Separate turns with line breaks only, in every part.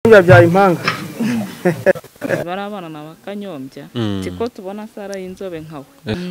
yabyaye impanga
barabana na kanyombya
Mm.
siko tubona sara y'inzobe nkawe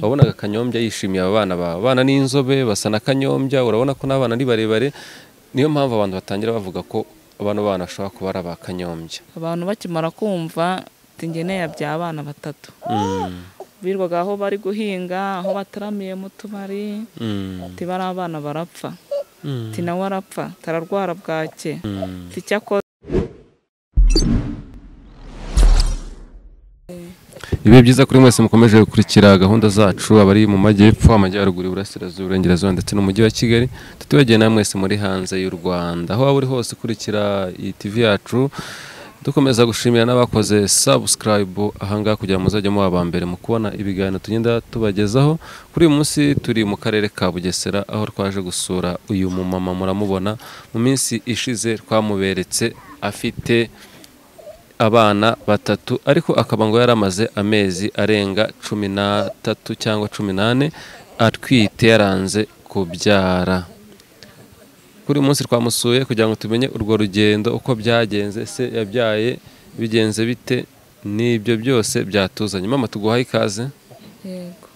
wabonaga kanyombya yishimiye aba bana bawe abana ni inzobe basa na kanyombya urabona ko n'abana ni barebare niyo mpamvu abantu batangira bavuga ko bano bana bashobora kuba ari aba kanyombya
abantu bakimara kumva tingeneye yabyaye abana batatu
Mm.
birirwaga aho bari guhinga aho bataramiye mu tubari
Mm.
ati bariya abana barapfa
Mm.
ati nawe arapfa tararwara bwake
Mm.
si icyo akoze
bibe byiza kuri mwese mukomeje gukurikira gahunda zacu abari mu majyepfo amajyaruguru iburasirazuba iburengerazuba ndetse n'umujyi wa kigali tutibagiye na mwese muri hanze y'u rwanda aho waba uri hose ukurikira iyi tv yacu dukomeza gushimira n'abakoze subscribe ahangaha kugira ngo muzajye muba aba mbere mu kubona ibiganiro tugenda tubagezaho kuri uyu munsi turi mu karere ka bugesera aho twaje gusura uyu mumama muramubona mu minsi ishize twamuberetse afite abana batatu ariko akaba ngo yari amaze amezi arenga cumi n'atatu cyangwa cumi n'ane atwite yaranze kubyara kuri uyu munsi twamusuye kugira ngo tumenye urwo rugendo uko byagenze se yabyaye bigenze bite n'ibyo byose byatuzanye mama tuguhaye ikaze
yego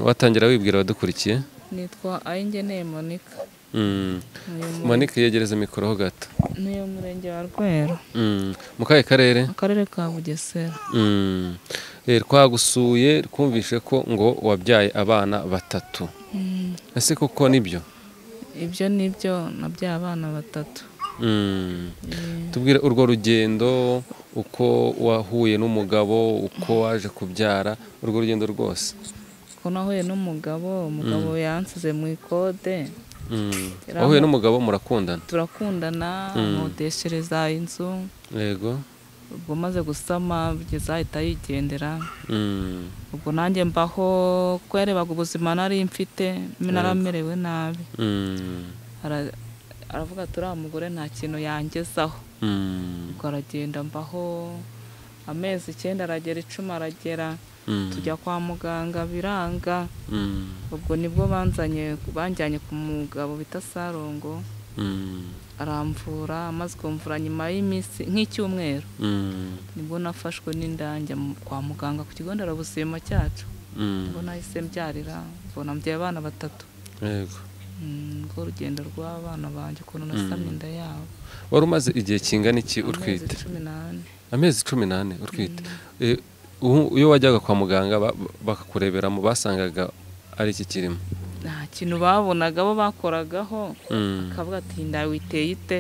watangira wibwira abadukurikiye
nitwa ayingeneye monika
Mm.
Uyu mu-
manike yegereze mikoro ho gato
ni uyu murenge wa rweru
Mm. mu kahe karere
akarere ka bugesera
Mm. Eh, twagusuye twumvishe ko ngo wabyaye abana batatu
Mm.
ese koko nibyo
ibyo ni byo nabyaye abana batatu
Mm.
Eh,
tubwire urwo rugendo uko wahuye n'umugabo uko waje kubyara urwo rugendo rwose
ko nahuye n'umugabo umugabo yansize mu ikode
Mm.
Yari
wahuye
amu-
n'umugabo murakundana
turakundana amodeshereza inzu
yego
ubwo maze gusama bigeza ahita yigendera
Mm.
ubwo nanjye mbaho ko yarebaga ubuzima nari mfite naramerewe nabi
Mm.
Ara- aravuga ati uriya mugore nta kintu yangezaho
Mm.
ubwo aragenda mbaho amezi icyenda aragera icumi aragera
Mm.
tujya kwa muganga biranga
Mm.
ubwo nibwo banzanye banjyanye ku mugabo bita sarongo
Mm.
aramvura amaze kumvura nyuma y'iminsi nk'icyumweru
Mm.
nibwo nafashwe n'indange mu- kwa muganga ku kigo nderabuzima cyacu
Mm.
ubwo nahise mbyarira mbona mbyaye abana batatu
yego
Mm, urwo urugendo rw'abana banjye ukuntu nasamye inda yabo
wari umaze igihe kingana iki
amezi
utwite
cumi n'ane
amezi cumi n'ane utwite Eh, ubu- iyo wajyaga kwa muganga ba- bakakureberamo basangaga ari iki kirimo
nta kintu babonaga bo bakoragaho
Mm,
akavuga ati inda yawe iteye ite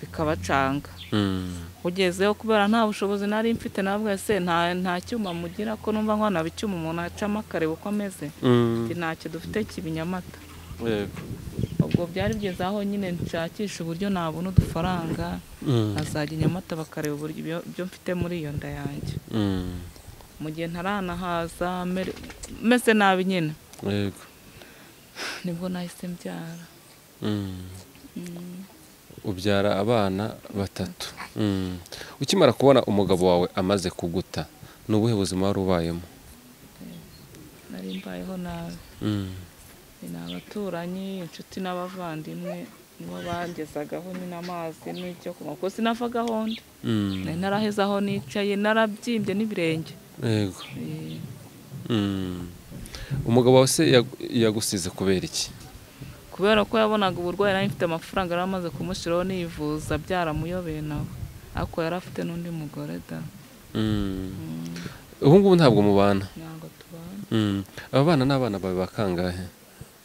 bikabacanga
mm,
ugezeho kubera nta bushobozi nari mfite navuga se nta nta cyuma mugira ko numva nkwanaba icyuma umuntu acamo akareba uko ameze
mm,
Ati, ntacyo dufite kibinyamata
yego,
ubwo byari bigeze aho nyine nshakisha uburyo nabona udufaranga
mm,
azajya i nyamata bakareba uburyo ibyo- ibyo mfite muri iyo nda yanjye
mm,
mu gihe ntaranahaza mere- meze nabi nyine
yego,
nibwo nahise mbyara
mm. ubyara abana batatu Mm. ukimara kubona umugabo wawe amaze kuguta ni ubuhe buzima wari ubayemo
nari mbayeho nabi
Mm,
ni abaturanyi inshuti n'abavandimwe nibo bangezagaho ni n'amazi n'icyo kunywa kuko sinavagaho ndi
mm,
nari naraheze aho nicaye narabyimbye n'ibirenge
yego,
Eh,
mm. umugabo wawe se yagu- yagusize kubera iki
kubera ko yabonaga uburwayi nari mfite amafaranga yari amaze kumushyiraho nivuza byaramuyobeye nawe ariko yari afite n'undi mugore da
Mm. ubu ngubu ntabwo mubana
ntabwo tubana
Mm. aba bana ni abana bawe bakangahe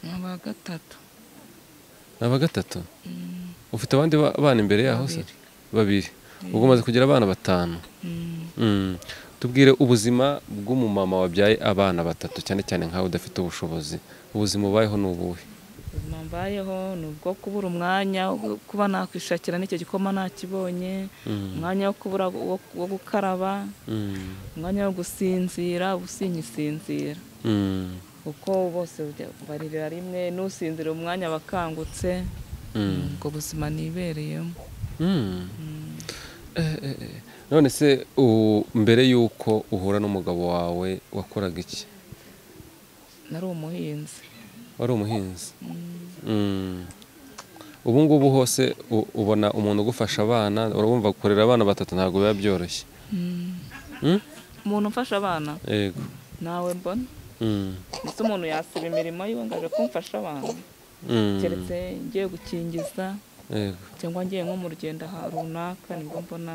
ni aba gatatu
ni aba gatatu ufite abandi ba- bana imbere yaho se
Babiri.
babiri ubwo umaze kugira abana batanu
Mm.
Mm. tubwire ubuzima bw'umumama wabyaye abana batatu cyane cyane nkawe udafite ubushobozi ubuzima ubayeho ni ubuhe
ubuzima mbayeho ni ubwo kubura umwanya wo kuba nakwishakira n'icyo gikoma ntakibonye umwanya wo kubura wo wo gukaraba
Mm.
umwanya wo gusinzira usinyisinzira
Mm.
kuko bose bajya- baririra rimwe n'usinzira umwanya bakangutse
Mm.
ubwo buzima nibereyemo
Mm. Eh, eh, eh. none se u- mbere y'uko uhura n'umugabo wawe wakoraga iki
nari umuhinzi
wari umuhinzi Mm. ubu ngubu hose u- ubona umuntu ugufasha abana urabumva kurera abana batatu ntabwo biba byoroshye Mm?
umuntu umfasha abana
yego
nawe mbona
Mm.
ndetse umuntu yasiba imirimo yiwe ngo aje kumfasha abana
Mm.
keretse ngiye gukingiza
yego
cyangwa ngiye nko mu rugendo aha runaka nibwo mbona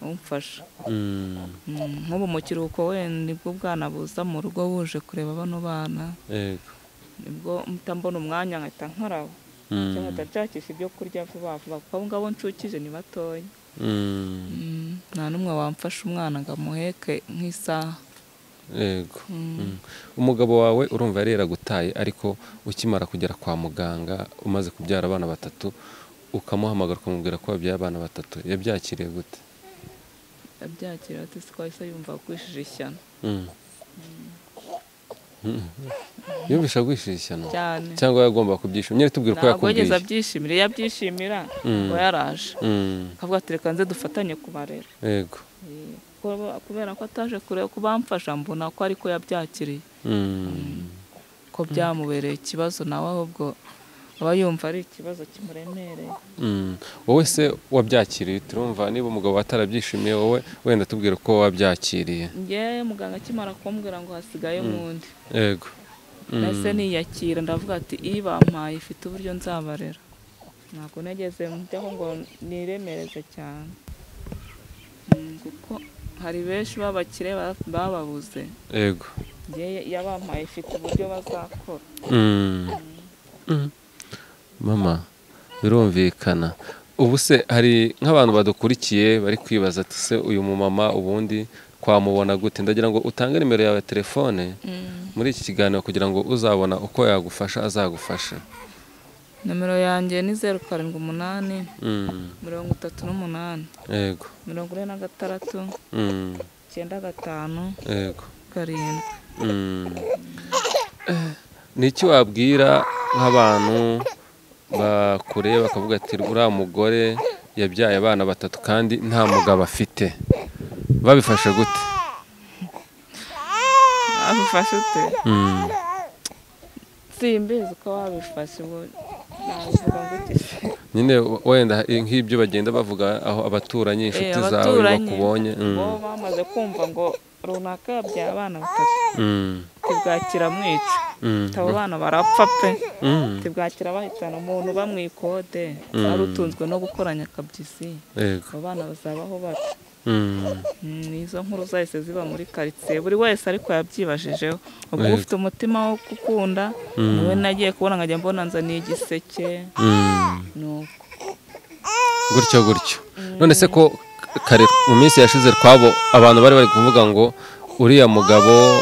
umfasha
Mm.
Mm, nk'ubu mu kiruhuko wenda nibwo ubwana buza mu rugo buje kureba bano bana
yego
nibwo mpita mbona umwanya nkahita nkaraba
Mm.
cyangwa ndashakisha ibyo kurya vuba vuba kuko abo ngabo nshukije ni batoya
Mm.
Mm, nta n'umwe wamfasha umwana ngo amuheke nk'isaha
yego Mm. umugabo wawe urumva yari yaragutaye ariko ukimara kugera kwa muganga umaze kubyara abana batatu ukamuhamagara ukamubwira ko wabyaye abana batatu yabyakiriye gute
abyakira ati siko yahise yumva agwishije ishyano
Mm. Mm. yumvisha agwishije ishyano
cyane
cyangwa yagomba kubyishimira nyine tubwire ko
ntabwo
yakubwiye
yigeze abyishimira iyo abyishimira
Mm.
ngo yaraje
Mm.
akavuga ati reka nze dufatanye kubarera
yego
Eh, kuko- kubera ko ataje kureba ko bamfasha mbona ko ariko yabyakiriye
Mm.
ko byamubereye ikibazo nawe ahubwo aba yumva ari ikibazo kimuremereye
Mm. wowe se wabyakiriye turumva niba umugabo atarabyishimiye wowe wenda tubwire ko wabyakiriye
ngewe muganga akimara kumbwira ngo hasigaye nk'undi
yego Mm.
nahise niyakira ndavuga ati iyi bampaye ifite uburyo nzabarera ntabwo nageze njyaho ngo niremereze cyane Mm, kuko hari benshi b'abakire ba- bababuze
yego
ngewe yabampaye ifite uburyo bazakora
Mm. Mm. mama birumvikana ubu se hari nk'abantu badukurikiye bari kwibaza ati se uyu mumama ubundi twamubona gute ndagira ngo utange nimero yawe ya telefone muri iki kiganiro kugira ngo uzabona uko yagufasha azagufasha
nomero yanjye ni zeru karindwi umunani
Mm.
mirongo itatu n'umunani
yego
mirongo ine na gatandatu
Mm.
icyenda gatanu
yego
karindwi
Mm. Eh, ni iki wabwira nk'abantu bakureba bakavuga ati uriya mugore yabyaye abana batatu kandi nta mugabo afite babifashe gute
abifashe ute
Mm.
simbizi uko wabifashe ubu nabivuga ngo iki se
nyine w- wenda hari nk'ibyo bagenda bavuga aho abaturanyi inshuti
Eh,
zawe
abaturanyi
bakubonye Mm.
bo bamaze kumva ngo runaka yabyaye abana batatu
Mm.
tibwakira mwica
Mm.
abo bana barapfa pe
Mm.
tibwakira bahitana umuntu bamwikode wari utunzwe no gukoranya akabyisi
Yego.
abo bana bazabaho bate
Mm.
Mm, izo nkuru zahise ziba muri karitsiye buri wese ariko yabyibajijeho ubwo
Yego.
ufite umutima wo gukunda niwe nagiye kubona nkajya mbona nzaniye igiseke
Mm.
nuko
gutyo gutyo none se ko kare mu minsi yashize twabo abantu bari bari kuvuga ngo uriya mugabo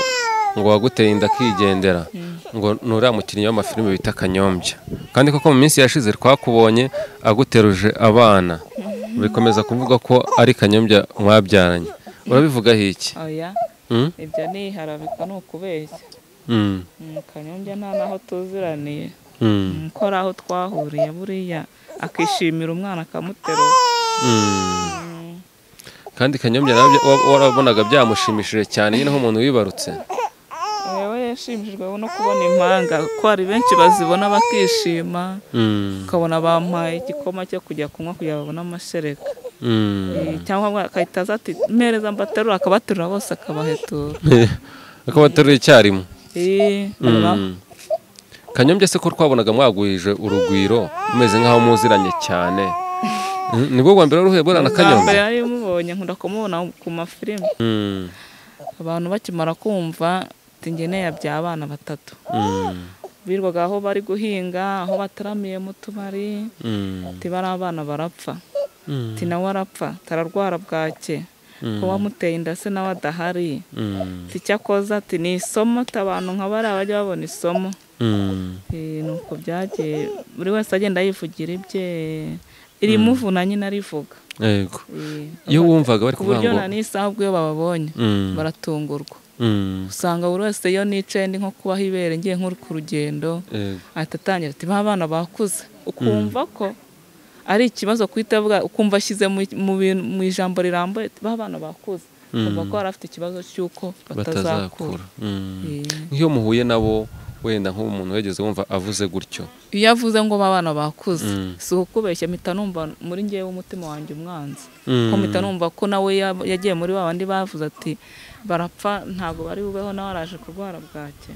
ngo waguteye inda akigendera ngo ni uriya mukinnyi w'amafilime bita kanyombya kandi koko mu minsi yashize twakubonye aguteruje abana bikomeza kuvuga ko ari kanyombya mwabyaranye urabivugaho iki
oya
Mm?
ibyo ni iharabika ni ukubeshya
Mm,
Mm, kanyombya nta n'aho tuziraniye
mm,
Mm, ko ari aho twahuriye buriya akishimira umwana akamuterura
mm. kandi kanyombya nawe bya- wa- warabonaga byamushimishije cyane nyine nk'umuntu wibarutse
yewe yashimishijwe no kubona impanga ko hari benshi bazibona bakishima
Mm,
ukabona bampaye igikoma cyo kujya kunywa kugira ngo babone amashereka
mm.
cyangwa agahita aza ati mpereza mbaterura akabaterura bose akabahetura
akaba ateruye icyarimwe
Eh,
Mm. kanyombya se ko twabonaga mwagwije urugwiro mumeze nk'aho muziranye cyane Mm, nibwo bwa mbere uruhuye burana
ubwa mbere
kanyombya
nari mubonye nkunda kumubona ku mafilime
Mm,
abantu bakimara kumva ati ngeneye abya abana batatu
mm,
birirwaga aho bari guhinga aho bataramiye mu tubari
mm,
ati bari abana barapfa
mm,
ati nawe arapfa tararwara bwake
Mm.
kuba muteye inda se nawe adahari
mm,
ati cyakoze ati ni isomo ati abantu nka bariya bajya babona isomo
mm,
Eh, ni uko byagiye buri wese agenda yivugira ibye irimuvuna nyine arivuga
yego
Eh,
iyo wumvaga bari
ku
kuvuga
buryo
ngo
na n'isaha ubwo iyo bababonye
Mm,
baratungurwa
mm,
usanga buri wese iyo nicaye ndi nko kubaho ibere ngiye nk'uri ku rugendo
yego,
ahita atangira ati ba bana bakuze ukumva ko ari ikibazo kuhita avuga ukumva ashyize mu, mu bintu- mu ijambo rirambuye ati ba bana bakuze ukumva ko yari afite ikibazo cy'uko batazakura
batazakura Mm.
Eh,
nk'iyo muhuye nabo wenda nk'ubu umuntu wegeze wumva avuze gutyo
iyo avuze ngo abana bakuze
Mm.
si ukubeshya mpita numva muri ngewe umutima wanjye umwanzi
Mm.
ko mpita numva ko nawe ya- yagiye muri ba bandi bavuze ati barapfa ntabwo bari bubeho nawe araje kurwara bwake